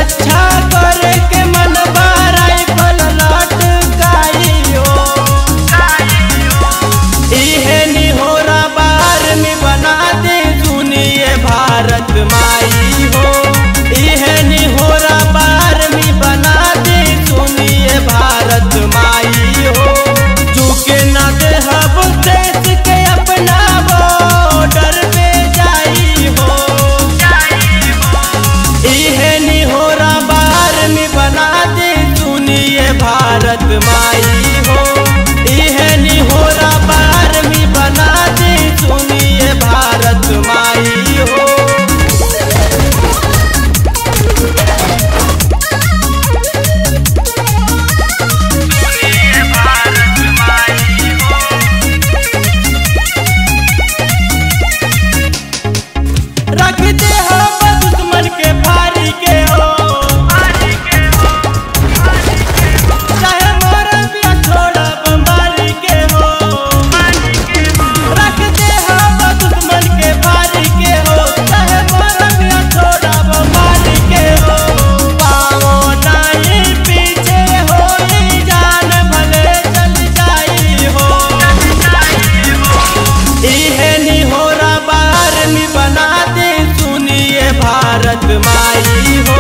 रक्षा करे के मन राइफल लटकाई हो इहे निहोरा बार में बना दे सुनिए भारत माई हो इहे निहोरा बार में बना दे सुनिए भारत माई हो झुके न दे हब देश के अपना बॉर्डर पे जाई हो इहे निहोरा बार में बना दे सुनिए भारत माई हो इहे निहोरा बार में बना दे सुनिए भारत माई हो रख दे हम दुश्मन के फारी के हो चाहे मोर बिया छोड़ब मारी के हो रख दे हम दुश्मन के फारी के हो चाहे मोर बिया छोड़ब मारी के हो पाओ नहीं पीछे हो जान भले चल जाई हो इहे निहोरा बार में बना दे सुनिए भारत माई हो